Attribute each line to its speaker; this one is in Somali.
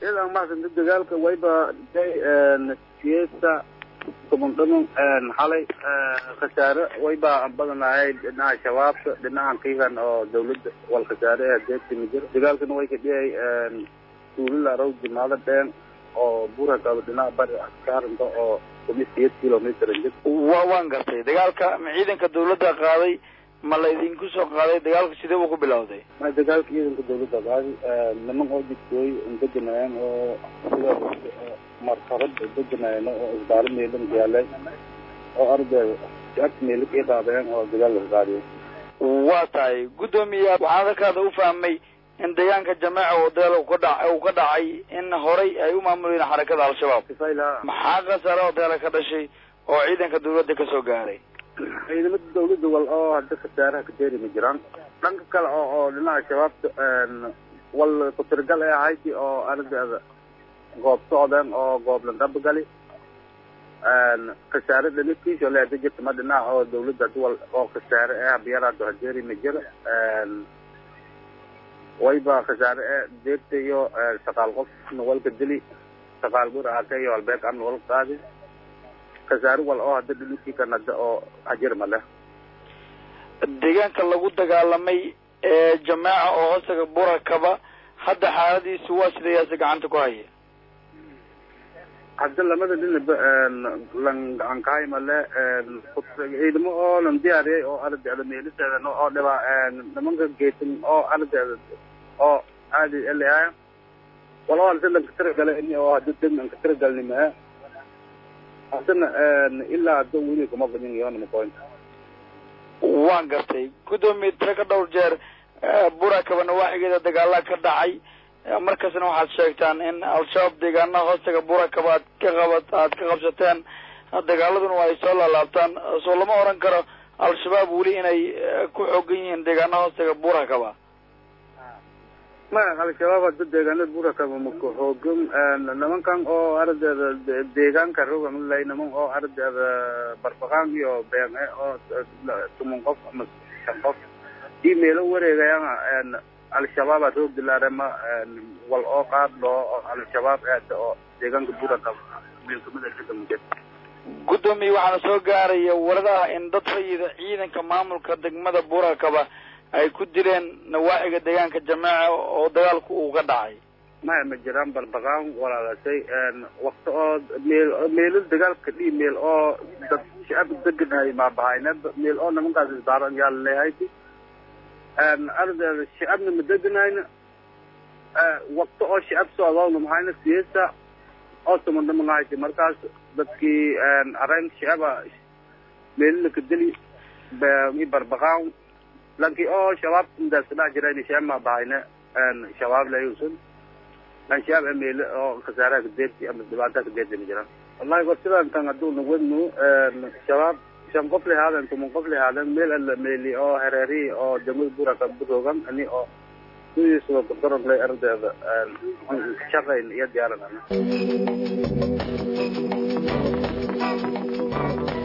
Speaker 1: ciidan mahadsanti dagaalka wayba day siyeesta toban dhaman xalay khasaare wayba badanahay dhinaca shabaabka dhinacan kiigan oo dawladda wal khasaare ee deegtimi jira dagaalkana way ka dhiyay tuulila row jimaado dheen oo buura kaba dhinaca bari askaarinta oo kumi siyeed kilometer jir
Speaker 2: wa waan gartay dagaalka ma ciidanka dawladda qaaday ma la idinku soo qaaday dagaalka sidee buu ku bilowday
Speaker 1: ma dagaalka ciidanka dawladda qaadi niman oo jidkooy deganayeen oo sida martabad deganayeen oo isbaaro meelan yaalay oo arday agt meelo ka qaadeen oo dagaalka qaadiyen
Speaker 2: waa tahay guddoomiya waxaan halkaada u fahmay in deegaanka jameeca oo dagaal ka dha uu ka dhacay in horay ay u maamuleen xarakada al-shabaab maxaa khasaare oo dagaala ka dhashay oo ciidanka dawladda kasoo gaaray
Speaker 1: ciidamada dawladda wal oo hadda khasaaraha ka deeri ma jiraan dhanka kale oo oo dhinaca shabaabta wal ku-tirigal ay ahayti oo ardeeda goob socdeen oo goob landhabagali khasaare dhanidkiisa leeda jirta ma dhinaca oo dawladda hadi wal oo khasaare eh habiyaraado hadeeri ma jira wayba khasaare e deegta iyo saqaal qof nawalka dili saqaal bur aka iyo albeek am nawal qaadi khasaare wal oo hadda dhanidkii kan hadda oo hajir ma leh
Speaker 2: deegaanka lagu dagaalamay ee jameeca oo hoostaga burakaba hadda xaaladiisu waa sidayaasi gacanta ku haya
Speaker 1: hadda lamada dhinaba lan gacan kahay male ciidamo oo lan diyaariyay oo ardeeda meeliseeda oo dhiba nimanka geesan oo ardeeda oo aadi eleaya wala halse lanka tiragalay ini oo hadda deg anka tiragalnimaa haddana ilaa hadda weli kuma badin yoonamakoyn
Speaker 2: waan gartay guddoomiye tiro ka dhowr jeer burakaba nawaaxigeeda dagaalaa ka dhacay markasna waxaad sheegtaan in al-shabaab deegaanaha hoostaga burakaba aad ka qabat aad ka qabsateen dagaaladuna ay soo laalaabtaan soo lama oran karo al-shabaab weli inay ku xoogan yihiin deegaanaha hoostaga burakaba
Speaker 1: ma al-shabaab hadda deegaanada burakaba maka xoogan nimankan oo ardeeda deegaanka rogamlay niman oo ardeeda barbaqaan iyo beene oo tuman qof ama shan qof ii meelo wareegayaan al-shabaaba roog dilaarema wal oo qaad loo oo al-shabaab aada oo deegaanka burakaba meelkamida degamujed
Speaker 2: guddoomiye waxaana soo gaaraya waradaha in dad rayida ciidanka maamulka degmada burakaba ay ku dileen nawaaxiga deegaanka jameeca oo dagaalku uu ka dhacay
Speaker 1: maya ma jiraan barbaqaan walaalasay wakti oo meel meelo dagaalka dhii meel oo dad shacab deganay maabahayne meel oo nimankaas isbaaran yaa laleeyahayti ardeeda shacabna ma deganayna wakti oo shacab socdoona mahayna siyeesa oo tumadhamagahayti markaas dadkii areen shacaba meelilaka deli i barbaqaan lanki oo shabaab indaas dhaa jirayn shacab ma bahayne shabaab layusun lan shacab meele oo khasaaraha kadeerti ama dhibaataha kadeerti ma jiraan wallahi war sidaan tan hadduu nagwadnu shabaab shan qof lahaaden tuman qof lahaaden meel alla meeli oo hereeri oo degmada buraka buroogan ani oo sidiisaba kudaranlay ardeeda shaqayn iyo diyaaran